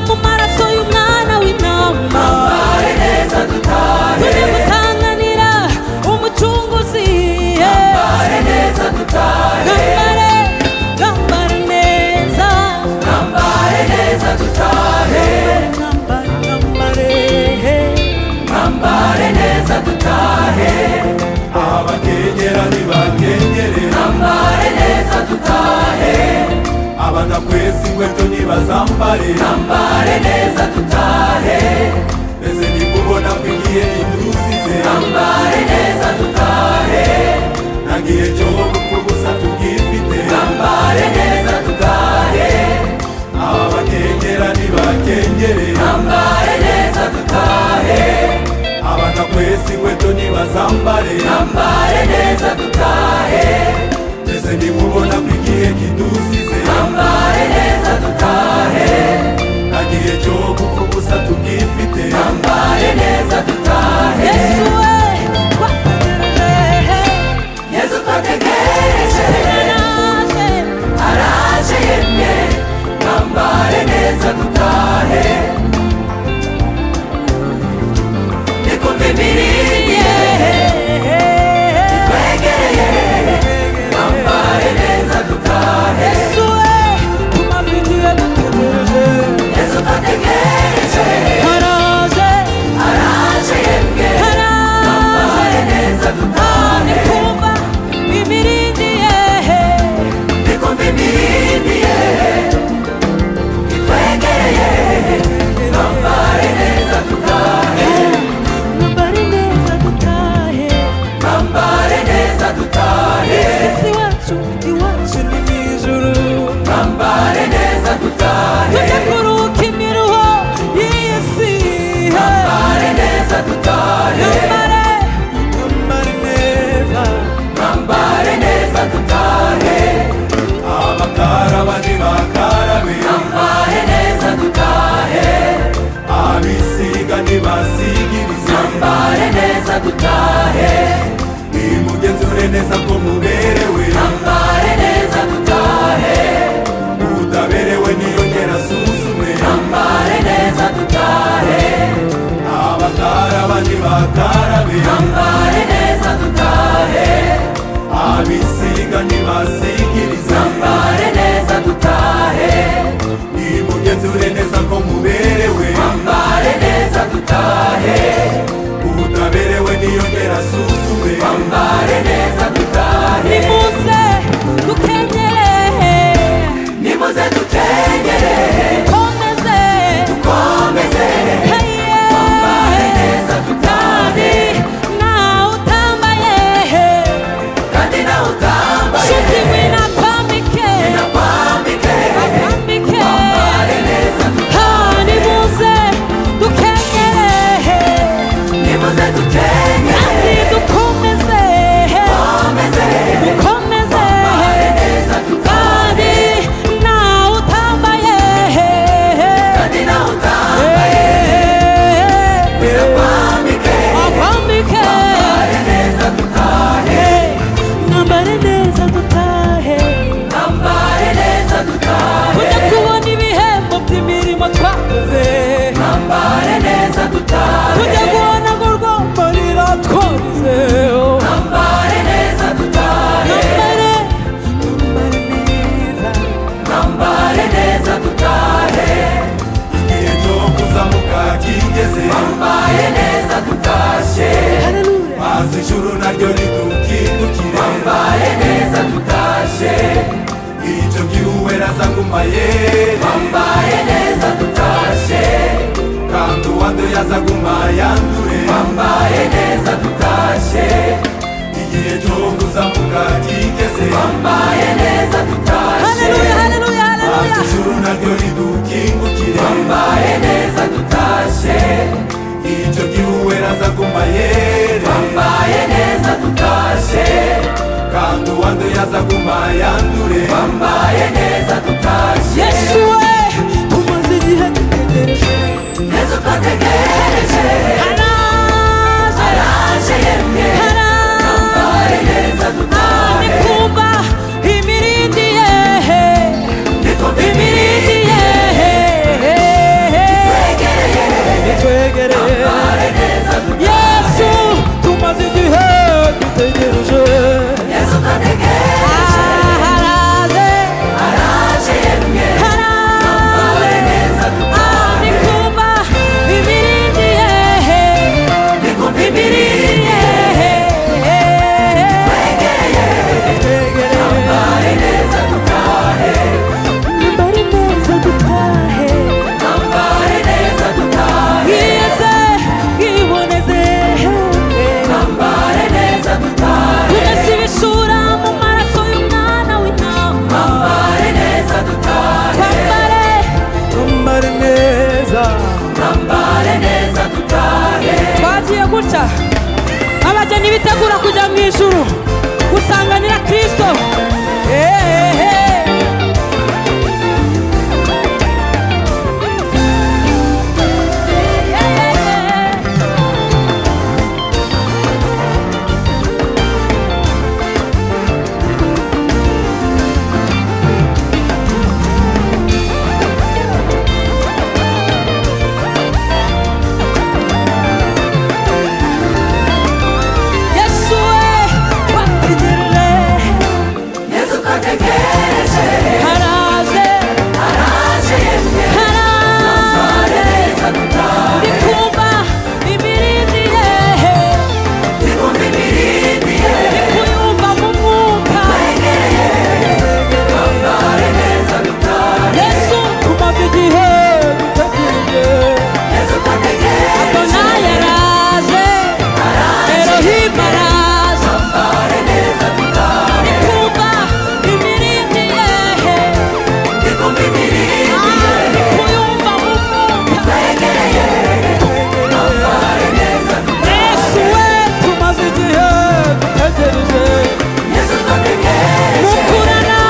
ku maraso y'umwana w'intama tujye gusanganira umucunguzi yambare neza dutahe gambare gambare neza gambare neza dutahe gambare gambare twambare neza dutahe abakengera nibakengere twambare neza dutahe abadakwesa inkweto nibazambare twambare neza dutahe mbese ntimubona ko igihe kidusize twambare neza dutahe nta gihe cyo gupfa gusa tubwifite twambare neza dutahe abakengera nibakengere twambare neza dutahe abadakwesa inkweto nibazambare twambare neza dutahe mbese ntimubona ko igihe kidusize twambare neza dutahe nta gihe cyo gupfa ubusa tubwifite twambare neza dutahe yesu we twategereje yesu twategereje yaraje araje yemye twambare neza dutahe nikumva imirindi ye twegereye twambare neza dutahe yesu we tumabigiye dutegereje yesu twategereje haraje araje yemye twambare haraje neza dutahe kumva imirindi yehe nikumva imirindi ye itwegereye twambare neza dutahe Nambari neza dutahe twambare neza dutahe Sisi wacu iwacu ni mu ijuru twambare neza dutahe Tujye kuruhuka imiruho y'iyi si twambare neza dutahe Nambare Nambare neza twambare neza dutahe abakaraba ntibakarabe twambare neza dutahe abisiga ntibasigirize twambare neza dutahe nimugenzure neza ko muberewe twambare neza dutahe utaberewe niyongera asuzume twambare neza dutahe abakaraba ntibakarabe twambare neza dutahe abisiga ntibasigiriza twambare neza dutahe nimugenzure neza ko muberewe twambare neza dutahe utaberewe niyongera asuzume twambare neza dutahe Nimuze dukenyere nimuze dukengere Komeze komeze Heye twambare neza dutahe Kandi nawe utambaye kandi nawe utambaye Shuti winapambike nakwambike Apambike twambare neza dutahe Hani muze dukenyere nimuze dukengere kandi dukomeze komeze dukomeze twambare neza dutahe kandi nawe utambaye kandi nawe utambaye birakwambike abambike twambare neza dutahe nambare neza dutahe twambare neza dutahe tujya kubona ibihembo by'imirimo twakoze twambare neza dutahe tujya kubona ngo urwumva riratwozeho twambare neza dutahe nambare nambare neza twambare neza dutahe igihe cyo kuzamuka kigeze twambare neza dutashye Haleluya. maze ijuru naryo ritukindukire twambare neza dutashye icyo gihuwe razaguma yere twambare neza dutashye kandi uwandu yazaguma yandure twambaye neza dutashye igihe cyo kuzamuka kigeze twambaye neza dutashye Haleluya, haleluya, haleluya. maze ijuru naryo ridukingukire twambaye neza dutashye icyo gihuwe razaguma yere twambaye neza dutashye kandi uwandu yazaguma yandure twambaye neza dutashye Yesu we tumaze igihe dutegereje yesu twategereje araje araje yemwe twambare neza araje dutashye kumva imirindi ye niko imirindi ye bimiriye kwigisha abageni bitegura kujya mu ijuru gusanganira kirisito ehehe yesu we twakigirire yesu twategereje haraze araje yemwe haraze areza dutahe ndikumva ibirindi yehe ibumba imirindi ye ndikuyumva mu mwuka twambare neza dutahe yesu tumaze igihe dutegereje yesu twategereje Adonai araze, Elohim araze, twambare neza dutahe kumva imirindi yehe, ibumba imirindi kuyumva mu mwuka. twambare neza Yesu we tumaze igihe dutegereje, yesu twategereje mukurana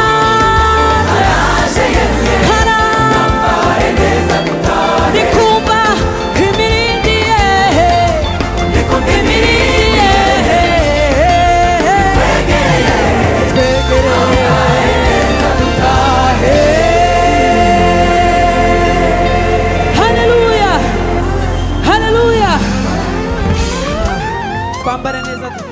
araje yemwe hara, twambare neza dutahe ndikumva imirindi yehe, ibumba imirindi imirindi yehe, twegereye. Haleluya! Haleluya! Twambare neza